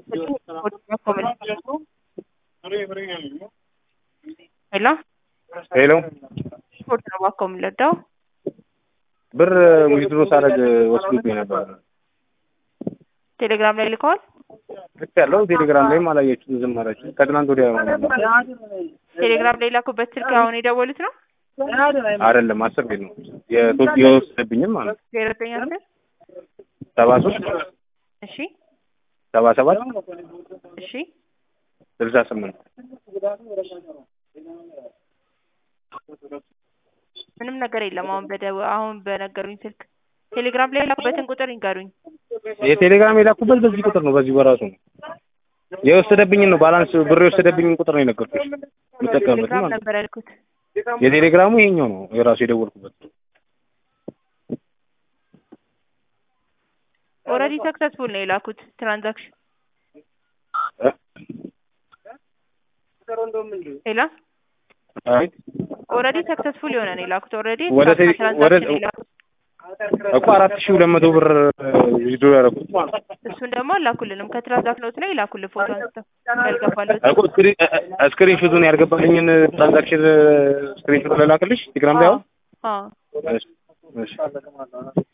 ሄሎ ሄሎ ስፖርት ነው እባክዎ የምንለዳው ብር ዊዝድሮ ሳደርግ ወስዶብኝ ነበር። ቴሌግራም ላይ ልከዋል። ልክ ያለው ቴሌግራም ላይም አላየችሁም፣ ዝም አላችሁ። ከትናንት ወዲያ ነው ቴሌግራም ላይ ላኩበት ስልክ አሁን የደወሉት ነው አይደለም፣ አስር ቤት ነው የቶት የወሰደብኝም ማለት ነው። ዜሮ ዘጠኝ አስር ሰባ ሶስት እሺ ሰባ ሰባት እሺ ስልሳ ስምንት ምንም ነገር የለም። አሁን በደው አሁን በነገሩኝ ስልክ ቴሌግራም ላይ የላኩበትን ቁጥር ይንገሩኝ። የቴሌግራም የላኩበት በዚህ ቁጥር ነው፣ በዚህ በራሱ ነው የወሰደብኝን ነው ባላንስ ብር የወሰደብኝን ቁጥር ነው የነገርኩሽ የምጠቀምበት ቴሌግራም ማለት ነው። ነበር ያልኩት። የቴሌግራሙ ይሄኛው ነው የራሱ የደወልኩበት ኦልሬዲ ሰክሰስፉል ነው የላኩት ትራንዛክሽን። ሄሎ አይ ኦልሬዲ ሰክሰስፉል የሆነ ነው የላኩት። ኦልሬዲ ወደ ቴሌ- ወደ ትራንዛክሽን የላኩት እኮ አራት ሺህ ሁለት መቶ ብር ዊዝድሮ ያደረኩት ማለት ነው። እሱን ደግሞ አላኩልንም። ከትራንዛክሽኖት ላይ ይላኩልን ፎቶ አንስተው ያልገባለት እኮ ስክሪን ስክሪን ሹቱን ያልገባልኝን ትራንዛክሽን ስክሪን ሹት ልላክልሽ ቴሌግራም ላይ አሁን አዎ እሺ እሺ